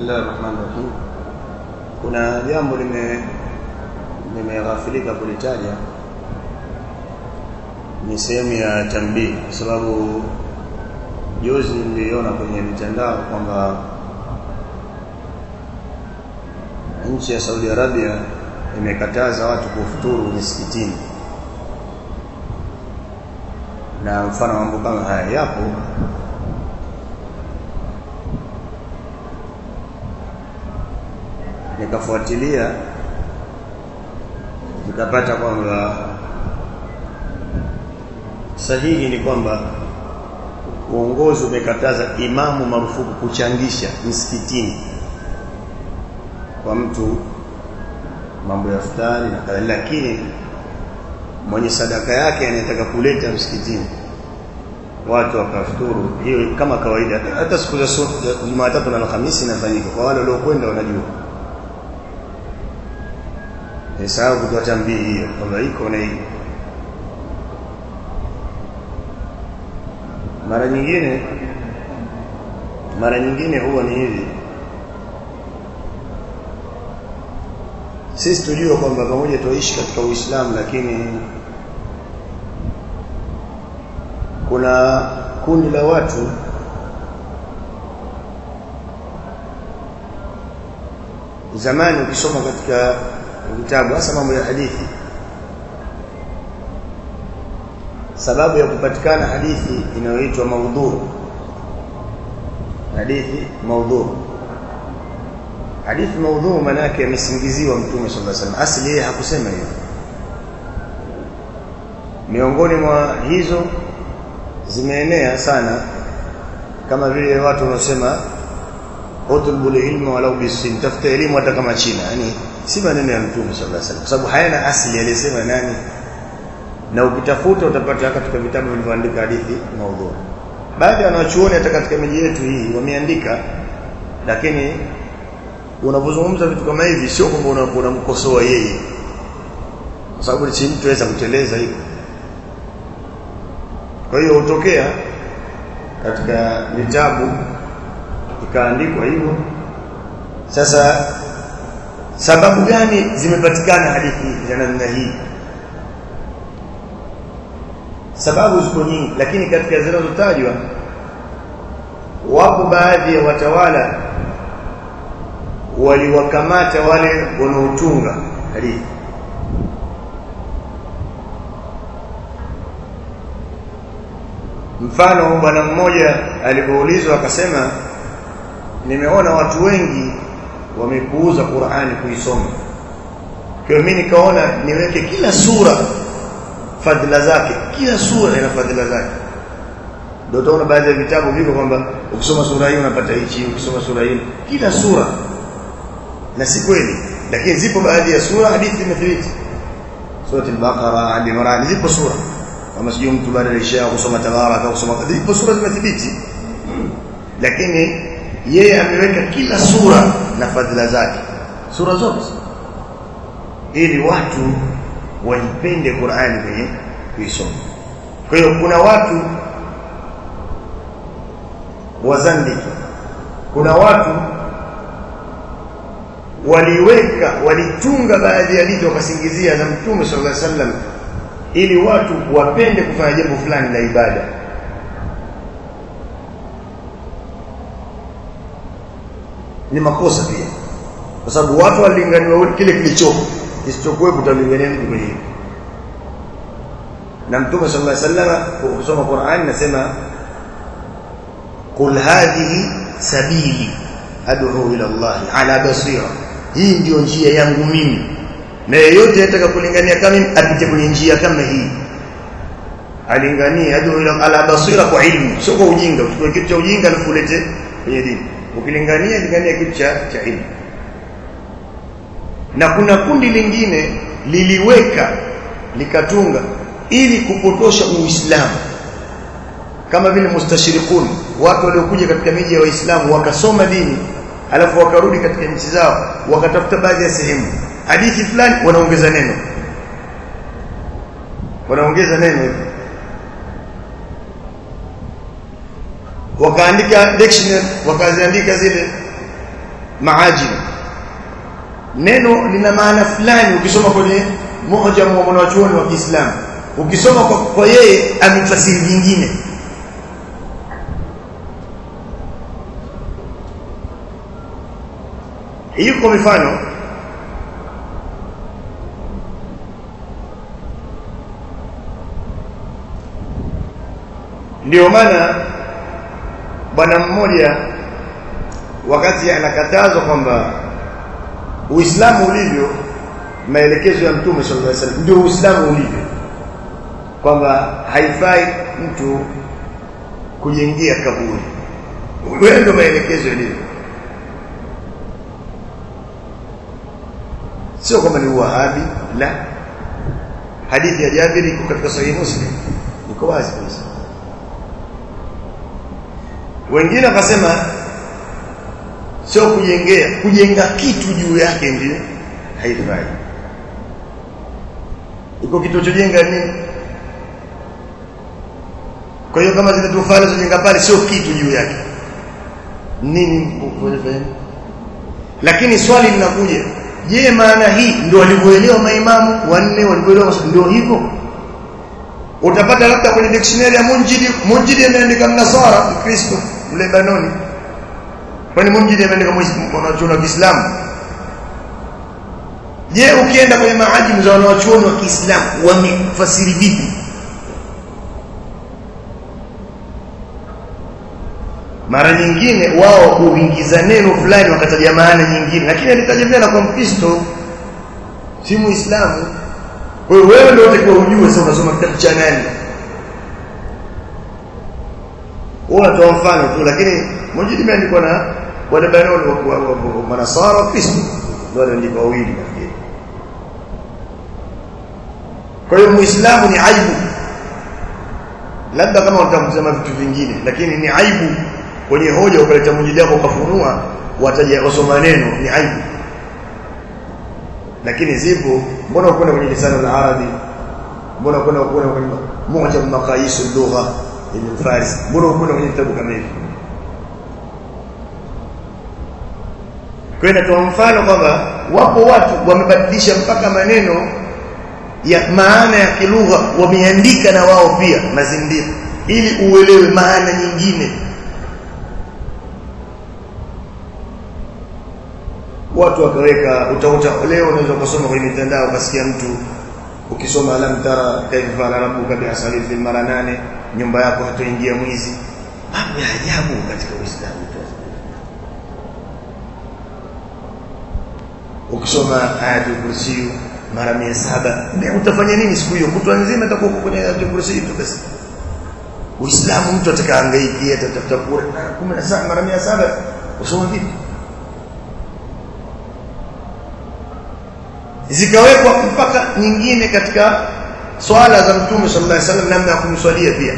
Bismillah ar-Rahman ar-Rahim. Kuna jambo lime nimeghafilika kulitaja ni sehemu ya tambii kwa sababu juzi niliona kwenye mitandao kwamba nchi ya Saudi Arabia imekataza watu kufuturu misikitini na mfano mambo kama haya yapo nikafuatilia nikapata kwamba sahihi ni kwamba uongozi umekataza imamu marufuku kuchangisha msikitini kwa mtu mambo ya futari na kadhalika lakini mwenye sadaka yake anayetaka kuleta msikitini watu wakafuturu hiyo kama kawaida hata siku za Jumatatu na Alhamisi inafanyika kwa wale waliokwenda wanajua Nisahau kutoa tambii hiyo kwamba iko na hiyo mara nyingine mara nyingine huwa ni hivi sisi tujue kwamba pamoja tuishi katika Uislamu lakini kuna kundi la watu zamani ukisoma katika vitabu hasa mambo ya hadithi sababu ya kupatikana hadithi inayoitwa maudhu hadithi maudhu hadithi maudhu maana yake amesingiziwa mtume sallallahu alaihi wasallam asili yeye hakusema hivyo miongoni mwa hizo zimeenea sana kama vile watu wanaosema utulbul ilma walau bisin tafuta elimu hata kama China yani si maneno ya mtume sallallahu alaihi wasallam kwa sababu hayana asili alisema nani na ukitafuta utapata katika vitabu vilivyoandika hadithi maudhu baadhi ya wanachuoni hata katika miji yetu hii wameandika lakini unapozungumza vitu kama hivi sio kwamba unamkosoa yeye kwa sababu si mtu aweza kuteleza hivyo kwa hiyo hutokea katika vitabu ikaandikwa hivyo sasa sababu gani zimepatikana hadithi za namna hii sababu ziko nyingi lakini katika zinazotajwa wapo baadhi ya watawala waliwakamata wale wanaotunga hadithi mfano bwana mmoja alipoulizwa akasema nimeona watu wengi wamepuuza Qur'ani kuisoma kwa mimi nikaona niweke kila sura fadhila zake kila sura ina fadhila zake ndio utaona baadhi ya vitabu viko kwamba ukisoma sura hii unapata hichi ukisoma sura hii kila sura na si kweli lakini zipo baadhi ya sura hadithi imethibiti sura al-Baqara Ali Imran zipo sura kama sijui mtu baada ya isha kusoma tabaraka kusoma zipo sura zimethibiti lakini yeye ameweka kila sura na fadhila zake sura zote ili watu waipende Qur'ani kwenye kuisoma kwa hiyo kuna watu wazandiki kuna watu waliweka walitunga baadhi ya hadithi wakasingizia za Mtume sallallahu alaihi wasallam ili watu wapende kufanya jambo fulani la ibada ni makosa pia kwa sababu watu walinganiwa kile kilichopo kisichokuwepo utalingania vitu kwenye hivyo na mtume sallallahu alaihi wasallam ukisoma Qur'an nasema qul hadhihi sabili ad'u ila Allah ala basira hii ndio njia yangu mimi na yeyote anataka kulingania kama mimi apite kwenye njia kama hii alinganie ad'u ila ala basira kwa ilmu sio kwa ujinga uchukue kitu cha ujinga na kulete kwenye dini ukilingania lingania kitu cha cha ilmu na kuna kundi lingine liliweka likatunga ili kupotosha uislamu kama vile mustashirikun watu waliokuja katika miji ya waislamu wakasoma dini alafu wakarudi katika nchi zao wakatafuta baadhi ya sehemu hadithi fulani wanaongeza neno wanaongeza neno wakaandika dictionary wakaziandika zile maajim neno lina maana fulani ukisoma kwenye moja wa wanachuoni wa Kiislamu ukisoma kwa, kwa yeye ametafsiri vingine hiyo kwa mifano ndio maana bwana mmoja wakati anakatazwa kwamba Uislamu ulivyo maelekezo ya Mtume sallallahu alaihi wasallam ndio Uislamu ulivyo kwamba haifai mtu kujengia kaburi wewe ndio maelekezo yalivyo sio kwamba ni wahabi la hadithi ya Jabir iko katika sahihi Muslim iko wazi kabisa wengine wakasema sio kujengea kujenga kitu juu yake ndio haifai iko kitu chojenga nini kwa hiyo kama zile tofali zojenga pale sio kitu juu yake nini kufanya lakini swali linakuja je maana hii ndio walivyoelewa maimamu wanne walivyoelewa ndio hivyo utapata labda kwenye dictionary ya Munjidi Munjidi ameandika mnasara mkristo Lebanoni kwani Munjidi ameandika mwanachuoni wa Kiislamu je ukienda kwenye maajimu za wanachuoni wa Kiislamu wamefasiri vipi mara nyingine wao huingiza neno fulani wakataja maana nyingine lakini alitaja tena kwa Mkristo si Muislamu kwa hiyo wewe ndio utakiwa ujue sasa unasoma kitabu cha nani unatoa mfano tu lakini mmoja imeandikwa na wale Lebanoni wa Manasara wa Kristo ndio waliandika wawili nafikiri kwa hiyo Muislamu ni aibu labda kama utakusema vitu vingine lakini ni aibu kwenye hoja ukaleta mjidi wako ukafunua wataja wasoma neno ni aibu lakini zipo mbona ukwenda kwenye lisano la arabi mbona ukwenda ukwenda kwenye moja ya maqayis lugha ibn faris mbona ukwenda kwenye kitabu kama hivi kwa hiyo mfano kwamba wapo watu wamebadilisha mpaka maneno ya maana ya kilugha wameandika na wao pia mazindiko ili uelewe maana nyingine watu wakaweka utauta leo unaweza kusoma kwenye mitandao ukasikia mtu ukisoma alam tara kaifa fala rabbuka bi ashabi fil mara nane nyumba yako hatoingia mwizi mambo ya ajabu katika Uislamu ukisoma ayatul kursi mara 700 utafanya nini siku hiyo kutwa nzima utakuwa kwenye ayatul kursi tu basi Uislamu mtu atakaangaikia atatafuta kura 17 mara 700 usoma vipi zikawekwa mpaka nyingine katika swala za mtume sallallahu alaihi wasallam namna ya kumswalia pia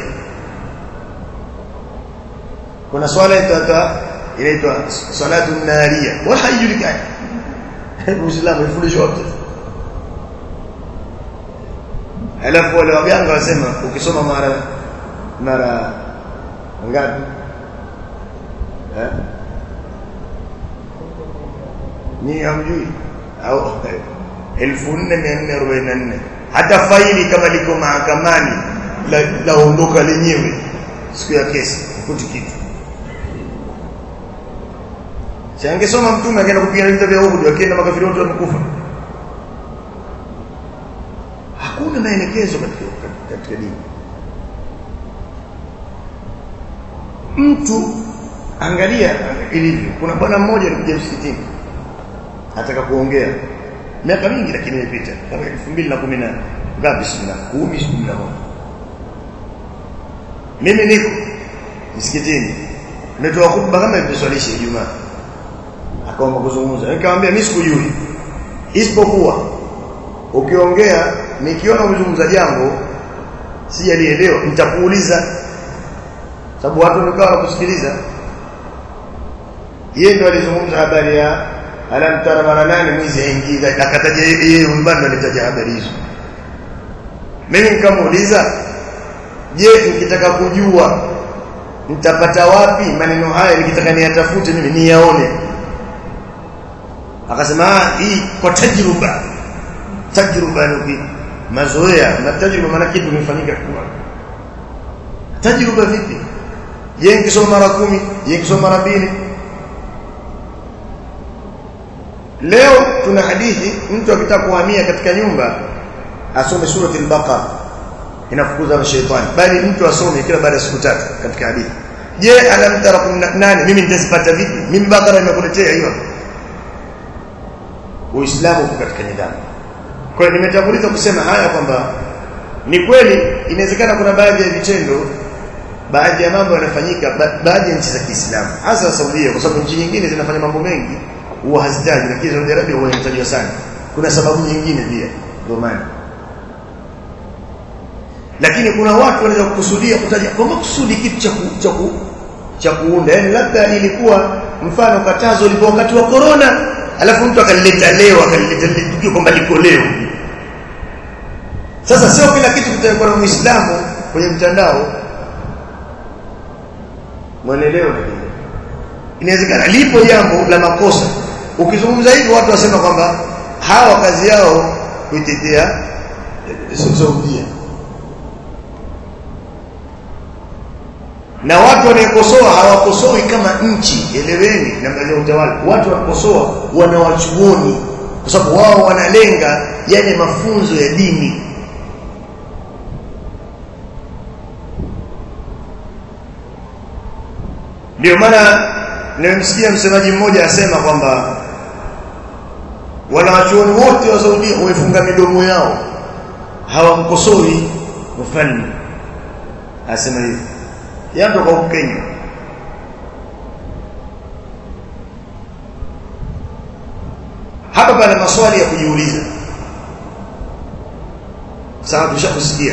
kuna swala itata inaitwa salatu naria wala haijulikani Uislamu ifundishwa wote alafu wale waganga wasema ukisoma mara mara ngapi eh ni hamjui au 1444 hata faili kama liko mahakamani laondoka la lenyewe siku ya kesi kuti kitu Changesoma mtume akaenda kupigana vita vya Uhud akienda makafiri wote wamekufa. Hakuna maelekezo katika katika dini. Mtu angalia ilivyo. Kuna bwana mmoja alikuja msikitini. Ataka kuongea. Miaka mingi lakini imepita. Kama 2018. Ngapi sina? 10 11. Mimi niko msikitini. Nimetoa khutba kama ilivyoswalisha Ijumaa akaomba kuzungumza nikamwambia mimi sikujui isipokuwa ukiongea nikiona umezungumza jambo sijalielewa nitakuuliza sababu watu wamekaa kusikiliza yeye ndo alizungumza habari ya alam tara mara nane mwizi aingia akataja yeye mbando alitaja habari hizo mimi nikamuuliza je nikitaka kujua nitapata wapi maneno haya nikitaka niyatafute mimi niyaone akasema hii kwa tajruba tajruba ni mazoea na tajruba maana kitu kimefanyika kwa tajruba vipi je nikisoma mara kumi je nikisoma mara mbili leo tuna hadithi mtu akitaka kuhamia katika nyumba asome surati al-baqara inafukuza mashaitani bali mtu asome kila baada ya siku tatu katika hadithi je alam tara nani mimi nitazipata vipi mimi bakara nimekuletea hiyo uislamu uko katika nidhamu kwa hiyo nimetanguliza kusema haya kwamba ni kweli inawezekana kuna baadhi ya vitendo baadhi ya mambo yanafanyika ba baadhi ya nchi za Kiislamu hasa Saudia kwa sababu nchi nyingine zinafanya mambo mengi huwa hazitaji lakini Saudi Arabia huwa inatajwa sana kuna sababu nyingine pia ndio maana lakini kuna watu wanaweza kukusudia kutaja kwa makusudi kitu cha cha cha kuunda yani labda ilikuwa mfano katazo ilikuwa wakati wa corona alafu mtu akalileta leo akalileta tukio kwamba liko leo sasa sio kila kitu kitakuwa na muislamu kwenye mtandao mwanaelewa inawezekana lipo jambo la makosa ukizungumza hivi watu wasema kwamba hawa kazi yao kuitetea Saudia na watu wanaokosoa hawakosoi kama nchi eleweni namna ya utawala watu wanakosoa wanawachuoni kwa sababu wao wanalenga yale mafunzo ya dini ndio maana nimemsikia msemaji mmoja asema kwamba wanawachuoni wote wa Saudi wamefunga midomo yao hawamkosoi mfalme asema hivi yanatoka huko Kenya hapa pana maswali ya kujiuliza sawa tushakusikia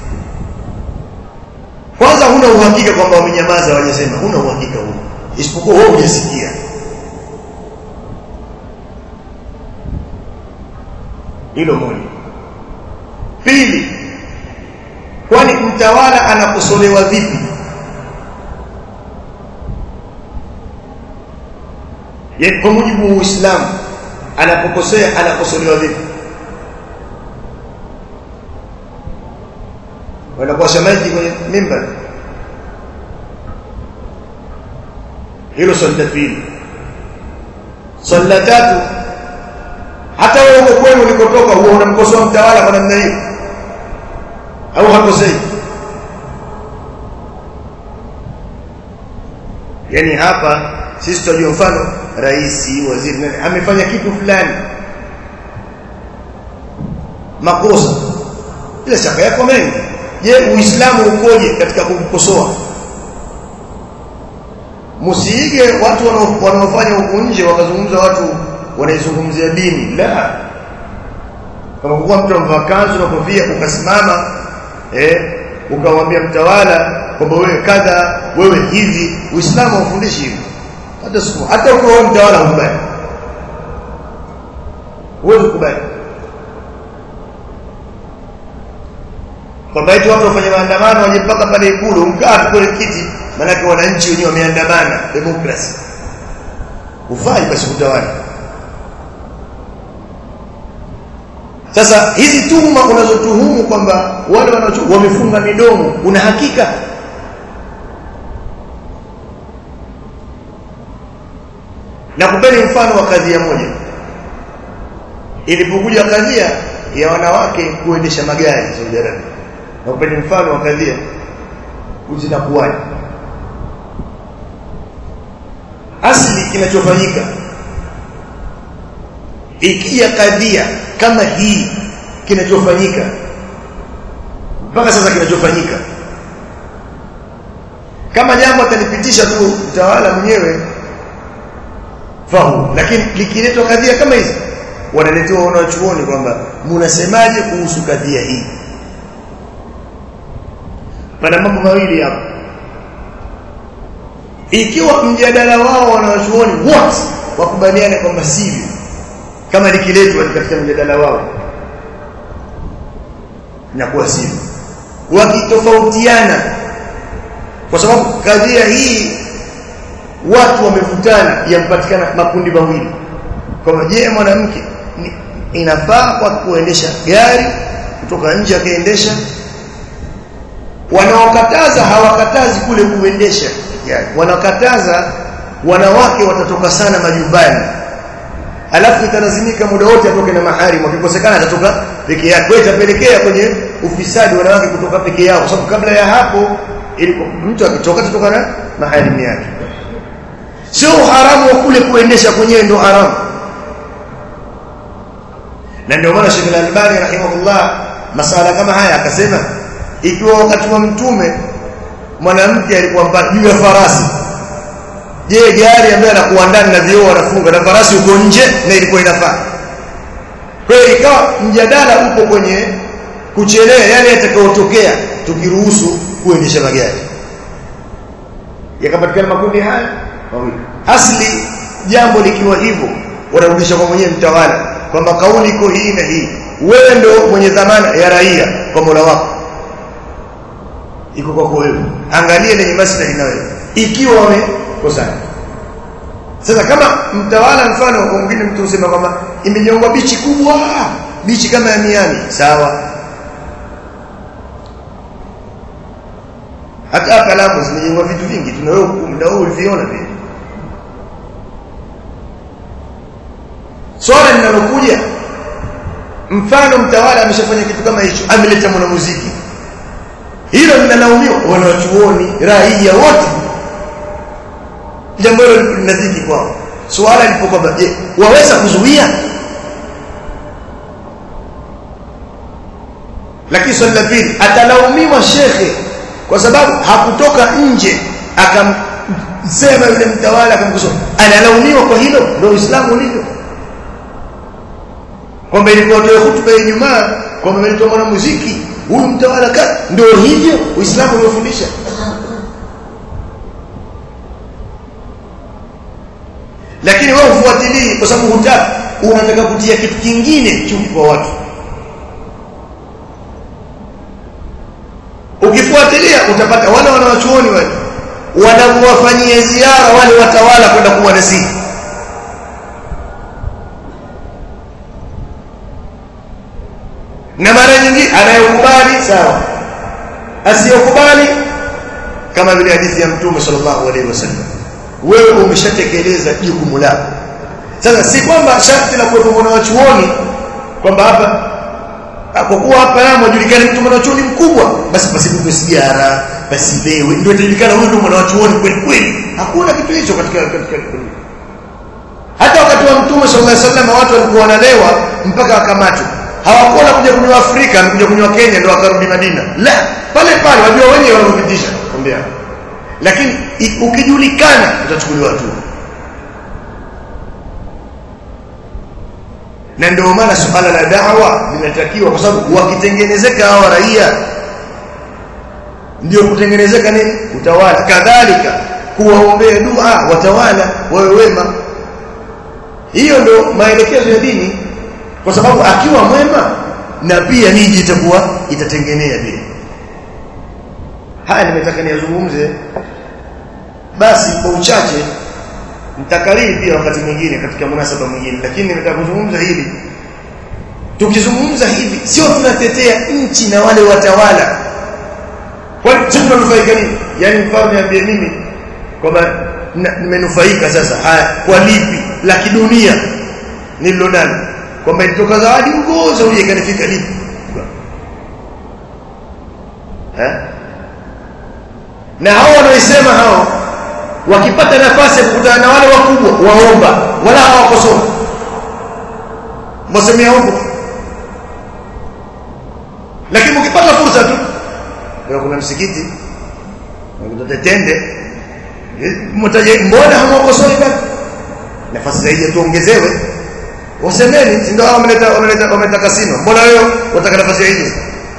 kwanza huna uhakika kwamba wamenyamaza hawajasema huna uhakika huo isipokuwa wewe hujasikia hilo moja pili kwani mtawala anakosolewa vipi yani kwa mujibu wa Uislamu anapokosea anakosolewa vipi wanakuwa shamaji kwenye mimbar hilo swali la pili swali la tatu hata wewe uko kwenu ulikotoka huwa unamkosoa mtawala kwa namna hiyo au hakosei yani hapa sisi tunajua mfano rais waziri nani amefanya kitu fulani makosa bila shaka yako mengi je uislamu ukoje katika kumkosoa msiige watu wanaofanya huku nje wakazungumza watu wanaizungumzia dini la kama kuwa mtu amevaa kanzu na kofia ukasimama eh ukamwambia mtawala kwamba wewe kadha wewe hivi uislamu haufundishi hivi hata siku hata ukiwa mtawala ukubali huwezi kubali kwamba eti watu wafanye maandamano waje mpaka pale ikulu mkaa tu kwenye kiti maanake wananchi wenyewe wameandamana demokrasi ufai basi utawala sasa hizi tuhuma unazotuhumu kwamba wale wanacho wamefunga midomo una hakika na kupeni mfano wa kadhia moja ilipokuja kadhia ya wanawake kuendesha magari Saudi Arabia na kupeni mfano wa kadhia zinakuwaje asli kinachofanyika ikija kadhia kama hii kinachofanyika mpaka sasa kinachofanyika kama jambo atalipitisha tu mtawala mwenyewe fahu lakini likiletwa kadhia kama hizi wanaletewa wanachuoni kwamba mnasemaje kuhusu kadhia hii pana mambo mawili hapo ikiwa mjadala wao wanawachuoni wote wakubaliane kwamba sivyo kama likiletwa katika mjadala wao inakuwa sivyo wakitofautiana kwa sababu kadhia hii watu wamevutana yampatikana makundi mawili kwamba je mwanamke inafaa kwa kuendesha gari kutoka nje akaendesha wanaokataza hawakatazi kule kuendesha gari wanakataza wanawake watatoka sana majumbani alafu italazimika muda wote atoke na maharimu akikosekana atatoka peke yake kwa itapelekea kwenye ufisadi wanawake kutoka peke yao kwa sababu kabla ya hapo ilikuwa mtu akitoka atatoka na maharimu yake sio haramu wa kule kuendesha kwenyewe ndio haramu na ndio maana Sheikh Al-Albani rahimahullah masala kama haya akasema ikiwa wakati wa mtume mwanamke alikuwa juu ya farasi je gari ambayo anakuwa ndani na vioo anafunga na farasi uko nje na ilikuwa inafaa kwa hiyo ikawa mjadala upo kwenye kuchelea yale yatakayotokea tukiruhusu kuendesha magari yakapatikana makundi haya mawili asli jambo likiwa hivyo wanarudisha kwa mwenyewe mtawala kwamba kauli iko hii na hii wewe ndio mwenye dhamana ya raia kwa Mola wako iko kwako wewe angalia lenye maslahi na wewe ikiwa wamekosana sasa kama mtawala mfano mwingine mtu usema kwamba imejengwa bichi kubwa bichi kama ya Miami sawa hata hapa Lamu zimejengwa vitu vingi tuna wewe na wewe uliviona pia swala linalokuja mfano mtawala ameshafanya kitu kama hicho ameleta mwanamuziki hilo linalaumiwa wanachuoni raia wote jambo hilo linadhiki kwao swala lipo kwamba je waweza kuzuia lakini swali la pili atalaumiwa shekhe kwa sababu hakutoka nje akamsema yule mtawala akamkosoa analaumiwa kwa hilo ndio Uislamu ulivyo kwamba ilikuwa toe hutuba ya Ijumaa kwamba ameleta mwanamuziki huyu mtawala ka ndio hivyo Uislamu uliofundisha lakini wewe ufuatilii kwa sababu hutaki unataka kutia kitu kingine chuki kwa watu ukifuatilia utapata wale wanawachuoni wale wanakuwafanyia ziara wale watawala kwenda kuwa nasihi na mara nyingine anayekubali sawa asiyokubali kama vile hadithi ya mtume sallallahu alaihi wasallam wewe umeshatekeleza jukumu lako sasa si kwamba sharti la kuwepo mwanachuoni kwamba hapa kwa kuwa hapa Lamu ajulikane mtu mwanachuoni mkubwa basi pasipigwe sigara basi lewe ndio itajulikana huyu ndio mwanachuoni kweli kweli hakuna kitu hicho katika katika hata wakati wa mtume sallallahu alaihi wasallam watu walikuwa wanalewa mpaka wakamatwa hawakuona kuja kunywa Afrika na kuja kunywa Kenya ndio wakarudi Madina la pale pale wajua wenyewe wanapitisha kwambia lakini ukijulikana utachukuliwa hatua na ndio maana suala la da'wa linatakiwa kwa sababu wakitengenezeka hawa raia ndio kutengenezeka nini utawala kadhalika kuwaombea dua watawala wawe wema hiyo ndio maelekezo ya dini kwa sababu akiwa mwema na pia miji itakuwa itatengenea pia haya nimetaka niyazungumze basi kwa uchache nitakariri pia wakati mwingine katika munasaba mwingine lakini nimetaka kuzungumza hili tukizungumza hivi sio tunatetea nchi na wale watawala kwani sisi tunanufaika nini yani mfano niambie mimi kwamba nimenufaika sasa haya kwa lipi la kidunia nililonalo kwamba ilitoka zawadi huko Saudi ikanifika lipi eh na hao wanaoisema hao wakipata nafasi ya kukutana na wale wakubwa waomba wala hawakosoma mwasemea huko lakini ukipata fursa tu kuna msikiti kuna tende mtaje mbona hamwakosoi basi nafasi zaidi tuongezewe wasemeni si ndio hao wameleta wameleta wameleta kasino mbona wewe unataka nafasi hiyo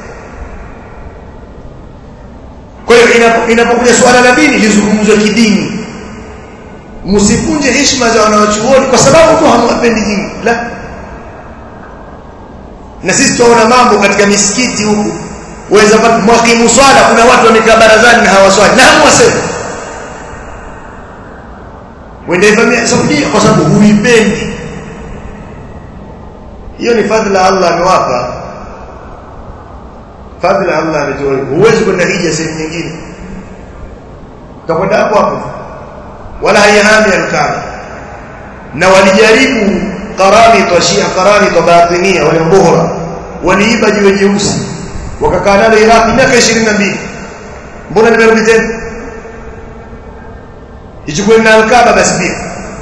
kwa hiyo inapokuja swala la dini lizungumzwe kidini msipunje heshima za wanawachuoni kwa sababu tu hamwapendi dini la na sisi tunaona mambo katika misikiti huku waweza mwakimu swala kuna watu wamekaa barazani na hawaswali na hamwasema wende ivamia Saudia kwa sababu huipendi hiyo ni fadhila Allah amewapa fadhila Allah ametoa huwezi kwenda hija sehemu nyingine utakwenda hapo hapo wala haihami al-Kaaba na walijaribu qarani tashia qarani batinia wale mbohora waliiba jiwe jeusi wakakaa nalo Iraq miaka 22 mbona nimerudi tena ichukue na al-Kaaba basi pia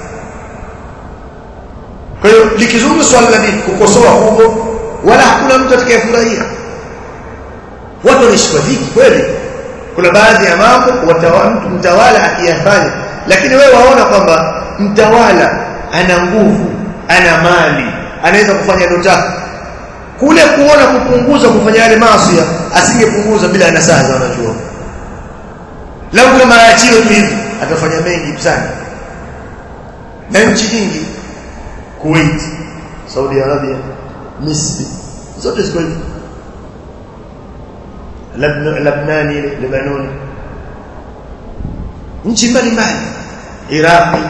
kwa hiyo likizungumzwa swala la dini kukosoa huko wala hakuna mtu atakayefurahia watu wanaishi kwa dhiki kweli kuna baadhi ya mambo mtu mtawala akiyafanya lakini wewe waona kwamba mtawala ana nguvu ana mali anaweza kufanya lotaka kule kuona kupunguza kufanya yale maasi asingepunguza bila nasaha za wanajua lau kama aachiwe tu hivi atafanya mengi sana na nchi nyingi Kuwait Saudi Arabia Misri zote ziko hivi Lebanoni Lebanoni nchi mbalimbali Iraqi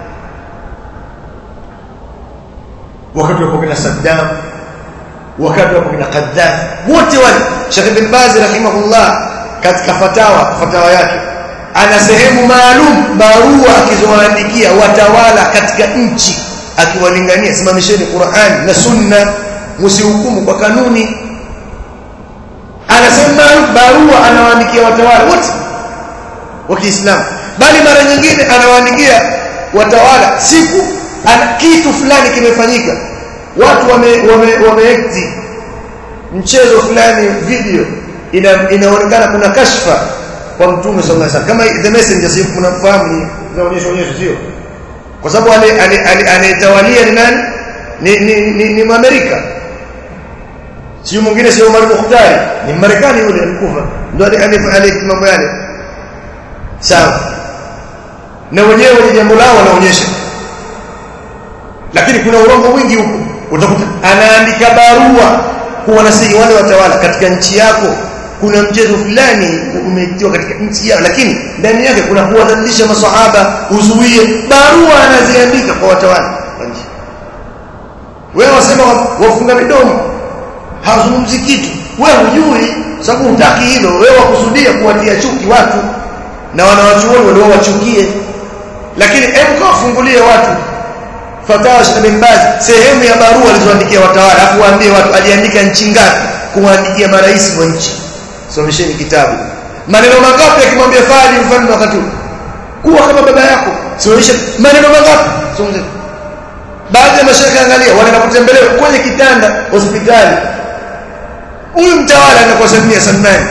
wakati wa kina Saddam wakati wa kina Gaddafi wote wale Sheikh bin Baz rahimahullah katika fatawa fatawa yake ana sehemu maalum barua akizoandikia watawala katika nchi akiwalingania simamisheni Qur'an na Sunna msihukumu kwa kanuni anasema barua anawaandikia watawala wote wa Kiislamu bali mara nyingine anawaandikia watawala siku ana kitu fulani kimefanyika watu wame wame, wame mchezo fulani video ina, inaonekana kuna kashfa kwa mtume sallallahu alaihi wasallam kama the messenger sio mnafahamu inaonyesha onyesho sio kwa sababu anayetawalia ni nani ni ni, ni, ni Mwamerika sio mwingine sio Umar Mukhtari ni Marekani yule alikufa ndio alifanya mambo yale sawa na wenyewe ni jambo lao wanaonyesha lakini kuna urongo mwingi huko utakuta anaandika barua kuwanasihi wale watawala katika nchi yako kuna mchezo fulani umetiwa katika nchi yao lakini ndani yake kuna kuwadhalilisha maswahaba uzuie barua anaziandika kwa watawala wa nchi wewe wasema wafunga midomo hazungumzi kitu wewe hujui sababu hutaki hilo wewe wakusudia kuwatia chuki watu na wanawachuoni walio wachukie lakini hebu kawafungulie watu fatawa Sheikh bin Baz sehemu ya barua alizoandikia watawala afu waambie watu aliandika nchi ngapi kuwaandikia marais wa nchi somesheni kitabu maneno mangapi akimwambia fali mfalme wakati huu kuwa kama baba yako somesha maneno mangapi somesha baadhi ya mashaka angalia wanaenda kutembelewa kwenye kitanda hospitali huyu mtawala anakuwa Samia Salman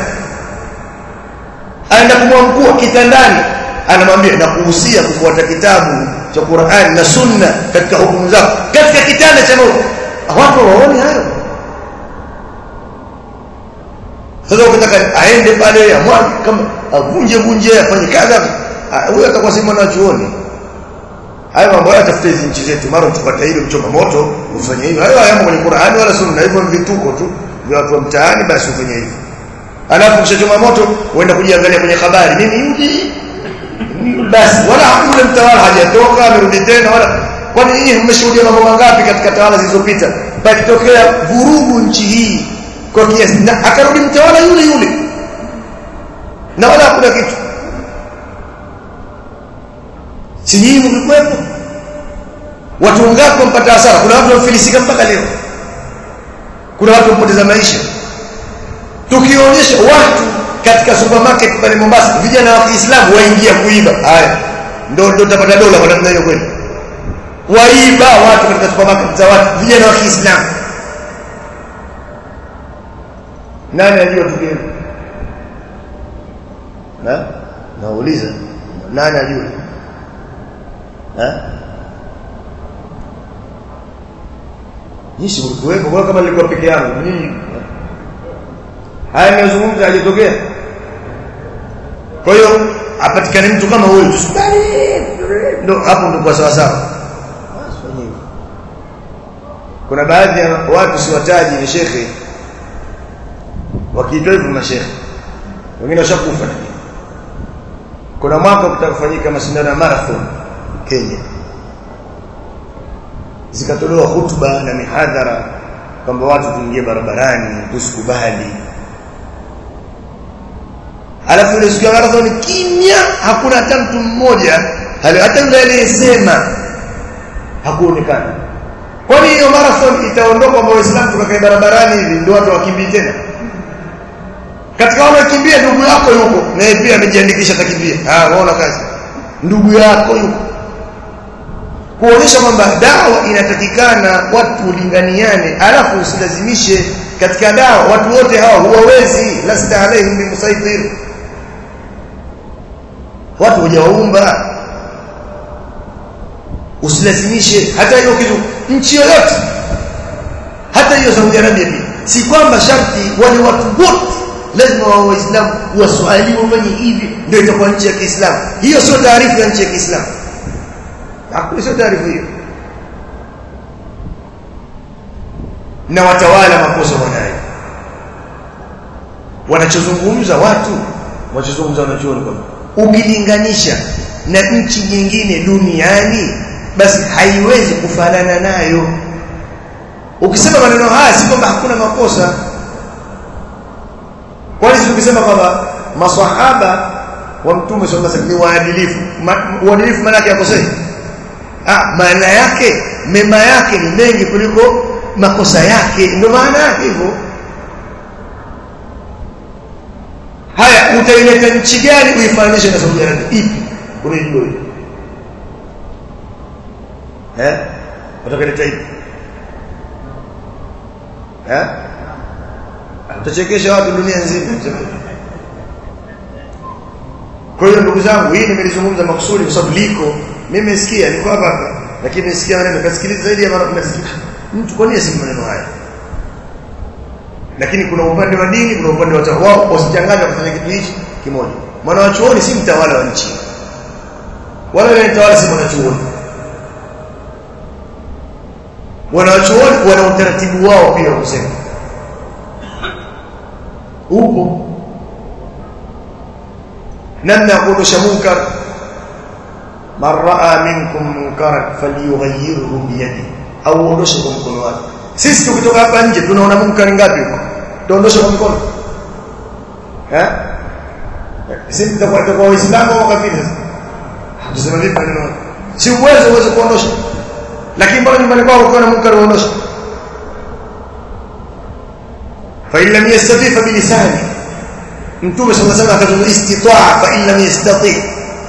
aenda kumwamkua kitandani anamwambia na kuhusia kufuata kitabu cha Qur'an na Sunna katika hukumu zako katika kitanda cha mauti watu waone hayo sasa ukitaka aende pale amwage kama avunje vunje afanye kadha huyo atakuwa si mwanachuoni hayo mambo haya tafuta hizi nchi zetu mara tupata hilo mchoma moto ufanye hivyo hayo hayamo kwenye Qur'ani wala Sunna hivyo vituko tu vya watu wa mtaani basi ufanye hivyo alafu kishachoma moto uenda kujiangalia kwenye habari mimi yudi basi wala hakuna mtawala hajatoka amerudi tena wala kwani nyinyi mmeshuhudia mambo mangapi katika tawala zilizopita pakitokea vurugu nchi hii kwa kiasi na akarudi mtawala yule yule na wala hakuna kitu si nyinyi mlikuwepo watu wangapi wampata hasara kuna watu wamefilisika mpaka leo kuna watu wamepoteza maisha tukionyesha watu katika supermarket pale Mombasa vijana wa Kiislamu waingia kuiba haya ndio ndio utapata dola kwa namna hiyo kweli waiba watu katika supermarket za watu vijana wa Kiislamu nani ajua tukio na nauliza nani ajua eh Nishi mlikuwepo kwa kama nilikuwa peke yangu nini haya ninazungumza hajatokea kwa hiyo apatikane mtu kama huyu ndo hapo ndo kwa sawa sawa kuna baadhi ya watu siwataji ni shekhe wakiitwa hivyo mashekhe wengine washakufa kuna mwaka kutaka kufanyika mashindano ya marathon Kenya zikatolewa hutuba na mihadhara kwamba watu tuingie barabarani tusikubali alafu ile siku ya marathon kimya hakuna hata mtu mmoja hata yule aliyesema hakuonekana kwani hiyo marathon itaondoka kwa waislamu tukakae barabarani hivi ndio watu wakimbie tena katika wale wakimbia ndugu yako yuko naye pia amejiandikisha atakimbia ah unaona kazi ndugu yako yuko kuonyesha kwamba dawa inatakikana watu ulinganiane alafu usilazimishe katika dawa watu wote hawa huwawezi lasta alaihim bimusaitir watu hujawaumba usilazimishe hata hiyo kitu nchi yoyote hata hiyo Saudi Arabia pia si kwamba sharti wale watu wote lazima wa waislamu waswahili wafanye hivi ndio itakuwa nchi ya Kiislamu hiyo sio taarifa ya nchi ya Kiislamu hakuna sio taarifa hiyo na watawala makosa wanayo wanachozungumza watu wanachozungumza wanachuoni kwamba ukilinganisha na nchi nyingine duniani basi haiwezi kufanana nayo ukisema maneno haya si kwamba hakuna makosa kwani si ukisema kwamba maswahaba wa mtume sallallahu alaihi wasallam ni waadilifu uadilifu maana yake yakosei ah maana yake mema yake ni mengi kuliko makosa yake ndio maana yake hivyo haya utaileta nchi gani uifananishe na Saudi Arabia ipi unajua hiyo eh utakaleta ipi eh utachekesha watu dunia nzima kwa hiyo ndugu zangu hii nimelizungumza makusudi kwa sababu liko mimi nimesikia niko hapa hapa lakini nimesikia maneno kasikiliza zaidi ya mara 10 mtu kwa nini aseme maneno haya lakini kuna upande wa dini kuna upande wa wao wasichanganye kufanya kitu hichi kimoja mwana wa chuoni si mtawala wa nchi wala yule mtawala si mwana chuoni wana chuoni wana utaratibu wao pia kusema upo namna ya kuondosha munkar man raa minkum munkaran falyughayyirhu biyadi au uondoshe kwa mkono wake sisi tukitoka hapa nje tunaona munkari ngapi huko tuondoshe kwa mkono eh sisi tutakuwa kwa waislamu au kafiri sasa tuseme vipi maneno si uwezo uweze kuondosha lakini mbona nyumbani kwako ukiona munkari uondoshe fa illa yastati fa bilisani mtume sallallahu alayhi wasallam akazungumza istitaa fa illa yastati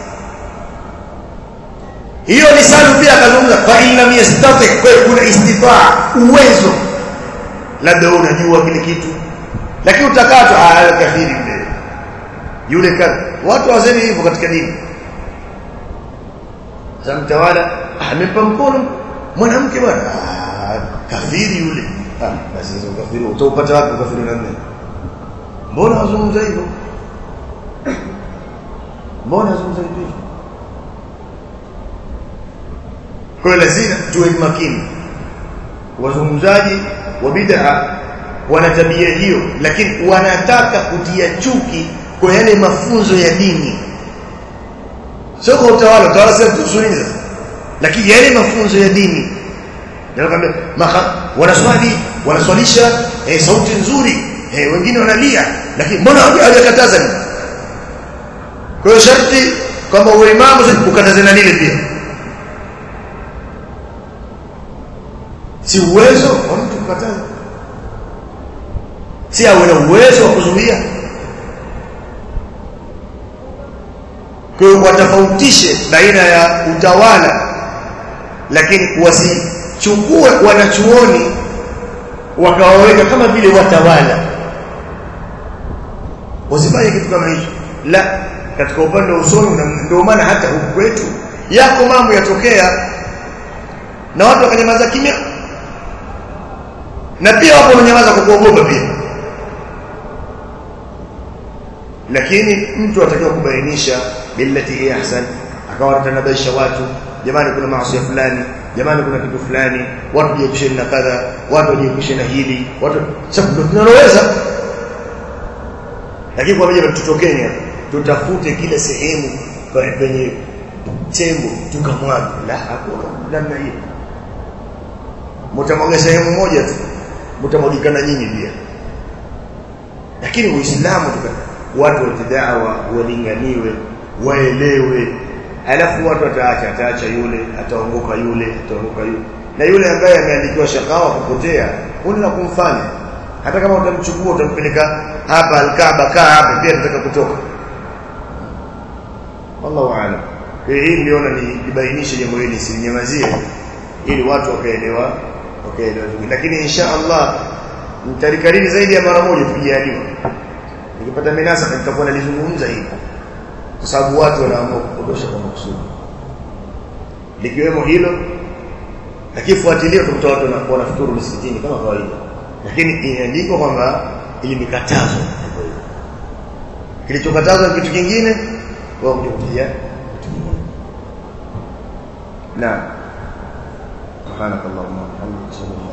hiyo lisanu pia akazungumza fa illa yastati kwa kuna istitaa uwezo labda wewe unajua kile kitu lakini utakato ah kafiri mbele yule kadha watu wazeni hivyo katika dini sasa mtawala amempa mkono mwanamke bwana kafiri yule ah basi hizo kafiri utaupata wapi kafiri namna mbona wazungumza hivyo mbona wazungumza hivyo kwa lazima tuwe makini wazungumzaji wa bid'a wana tabia hiyo lakini wanataka kutia chuki kwa yale mafunzo ya dini sio kwa utawala utawala sio tusuni sasa lakini yale mafunzo ya dini ndio wanaswali wanaswalisha eh, sauti nzuri eh, wengine wanalia lakini mbona hawajakataza nini kwa hiyo sharti kwamba uwe imamu ukataze na lile pia si uwezo wa mtu kukataza si awe na uwezo wa kuzuia kwa hiyo watofautishe baina ya utawala lakini wasichukue wanachuoni wakawaweka kama vile watawala wasifanye kitu kama hicho la katika upande wa usomi ndio maana hata huku kwetu yako mambo yatokea na watu wakanyamaza kimya na pia wapo wamenyamaza kwa kuogopa pia lakini mtu atakiwa kubainisha billati hi ahsan akawa atanabaisha watu jamani kuna maasi fulani jamani kuna kitu fulani watu jiepushe na kadha watu jiepushe na hili watu sababu ndio tunaloweza lakini kwa mmoja tutokeni tutafute kila sehemu penye tembo tukamwaga la hakuna namna hiyo mtamwaga sehemu moja tu mtamwagikana nyinyi pia lakini uislamu watu watidawa walinganiwe waelewe alafu watu wataacha ataacha yule ataongoka yule ataongoka yule na yule ambaye ameandikiwa shakawa kupotea huna kumfanya hata kama utamchukua utampeleka hapa alkaaba kaa hapa pia nataka kutoka wallahu aalam hii niliona nibainishe jambo hili silinyamazie ili watu wakaelewa wakaelewa lakini insha Allah nitalikariri zaidi ya mara moja tukijaliwa nikipata minasaba nitakuwa nalizungumza hili kwa sababu watu wanaamua kupotosha kwa makusudi likiwemo hilo lakini fuatilia utakuta watu wanakuwa wanafuturu msikitini kama kawaida lakini imeandikwa kwamba ili mikatazo kilichokatazwa ni kitu kingine wao kuja na سبحانك اللهم وبحمدك اشهد ان لا